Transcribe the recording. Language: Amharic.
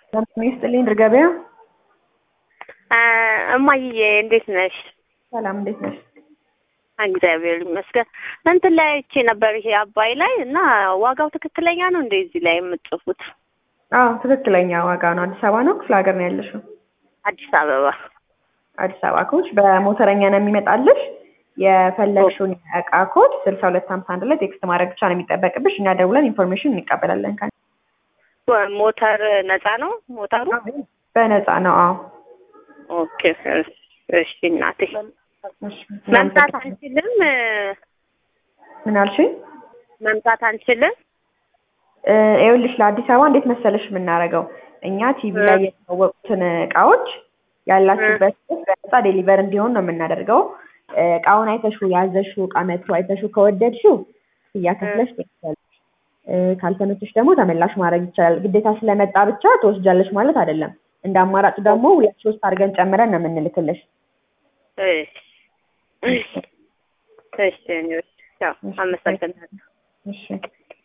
ጤና ይስጥልኝ ድር ገበያ። እማዬ እንዴት ነሽ? ሰላም እንዴት ነሽ? እግዚአብሔር ይመስገን። እንትን ላይ አይቼ ነበር ይሄ አባይ ላይ እና ዋጋው ትክክለኛ ነው እንደ እዚህ ላይ የምትጽፉት? አዎ ትክክለኛ ዋጋ ነው። አዲስ አበባ ነው ክፍለ ሀገር ነው ያለሽው? አዲስ አበባ። አዲስ አበባ ከሆንሽ በሞተረኛ ነው የሚመጣልሽ። የፈለግሽውን እቃ ኮድ ስልሳ ሁለት ሀምሳ አንድ ላይ ቴክስት ማድረግ ብቻ ነው የሚጠበቅብሽ። እኛ ደውለን ኢንፎርሜሽን እንቀበላለን። ከ ሞተር ነፃ ነው ሞተሩ? በነፃ ነው። አዎ ኦኬ እሺ እናቴ መምጣት አንችልም? ምን አልሽኝ? መምጣት አንችልም? ይኸውልሽ ለአዲስ አበባ እንዴት መሰለሽ የምናደርገው እኛ ቲቪ ላይ የተዋወቁትን እቃዎች ያላችሁበት በነፃ ዴሊቨር እንዲሆን ነው የምናደርገው። እቃውን አይተሽው ያዘሽው እቃ መጥቶ አይተሽው ከወደድሽው ክፍያ ከፍለሽ ትወስጃለሽ። ካልተመቸሽ ደግሞ ተመላሽ ማድረግ ይቻላል። ግዴታ ስለመጣ ብቻ ትወስጃለሽ ማለት አይደለም። እንደ አማራጭ ደግሞ ሁለት ሶስት አድርገን ጨምረን ነው የምንልክልሽ። እሺ እሺ፣ አመሰግናለሁ። እሺ